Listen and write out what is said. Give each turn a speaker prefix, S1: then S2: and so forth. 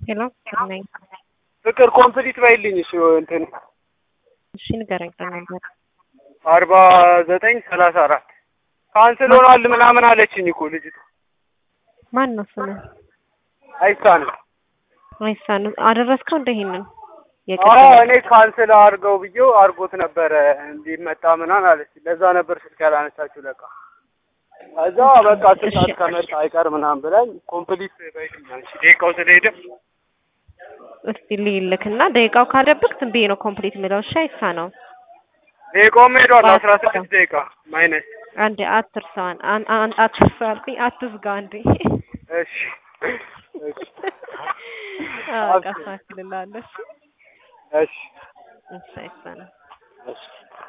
S1: ሄሎ ነኝ።
S2: ፍቅር ኮምፕሊት ባይልኝ እሺ እንትን
S1: እሺ ንገረኝ ነበር
S2: አርባ ዘጠኝ ሰላሳ አራት ካንስል ሆኗል ምናምን አለችኝ እኮ ልጅቷ።
S1: ማን ነው ስምህ?
S2: አይሳንም
S1: አይሳን አደረስከው እንደ ይሄንን
S2: አዎ እኔ ካንስል አድርገው ብዬው አድርጎት ነበረ እንዲመጣ ምናምን አለች። ለዛ ነበር ስልክ ያላነሳችሁ ለካ። ከዛ በቃ ስልክ ከመጣ አይቀር ምናምን ብላኝ ኮምፕሊት ባይልኝ አንቺ ደቂቃው ስለሄደ
S1: እስቲ ልይልክና ደቂቃው ካለብክ ዝም ብዬ ነው ኮምፕሊት የሚለው። እሺ አይሳ ነው
S2: ደቂቃውም ሄዷል። አስራ ስድስት ደቂቃ ማይነስ
S1: አንዴ አትርሳዋን አትርሳው አልኩኝ። አትዝጋ አንዴ
S2: እሺ እሺ
S1: አቃፋክልላለሽ
S2: እሺ
S1: እሺ አይሳ ነው
S2: እሺ